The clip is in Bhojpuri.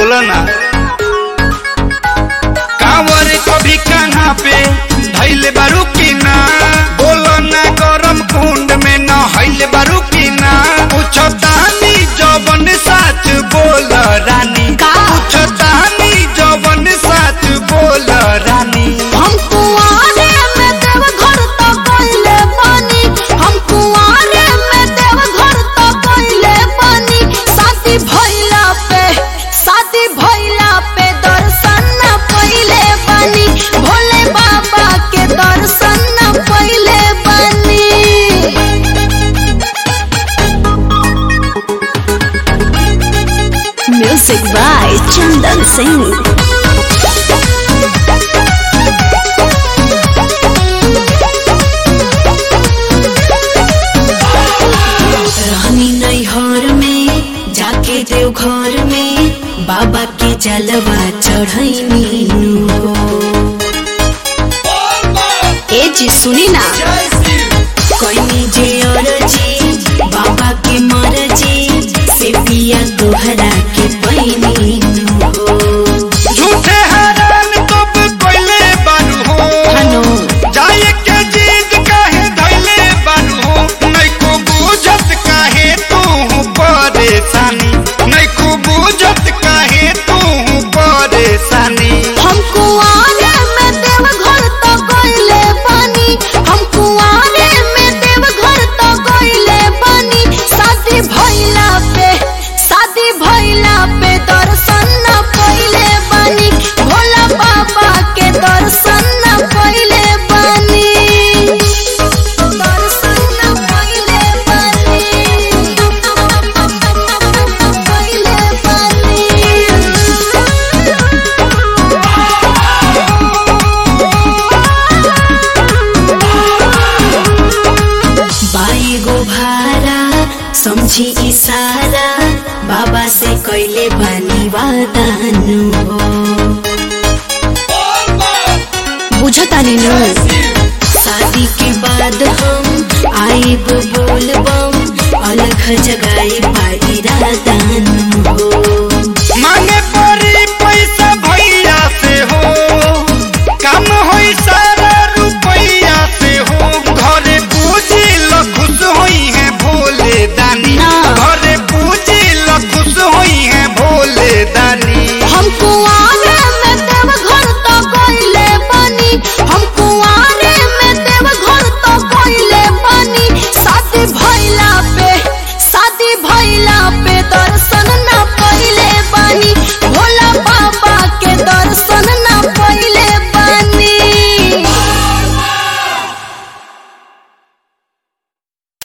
बोला ना कांवर कभी कहाँ पे धैले बारू की ना बोला ना गरम कुंड में न हैले बारू की ना पूछो तानी जवन साच बोल रानी का? पूछो तानी जवन साच बोल रानी हम कुआरे में देव घर तो कइले बानी हम कुआरे में देव घर तो कइले बानी शादी भइला पे शादी भइला पे दर्शन न पइले बानी भोले बाबा के दर्शन न पइले बानी म्यूजिक बाय चंदन सिंह रहनी नैहर में जाके देव घर में बाबा के जलवा चढ़ैनी हो ए जी सुनी ना कोई जे अरजी बाबा के मरजी से पिया दोहरा के पैनी हो झूठे हैरान तब कोइले बारू हो हनो जाए के जीत काहे धैले बारू हो नहीं को बुझत काहे तू परेशानी नहीं को बुझत काहे तू परेशानी हम कुआरे में देव घर तो गइले बानी हम कुआरे में देव घर तो गइले बानी शादी भइला पे शादी भइला पे दर्शन न पइले बानी भोला बाबा के दर्शन न पइले बानी दर्शन न पइले बानी पइले बानी बाई गो भारा समझी इशारा बाबा से कैले बानी वादानु हो बुझतानी न शादी के बाद हम आइब बोलबम अलग जगाए पाई रादानु हो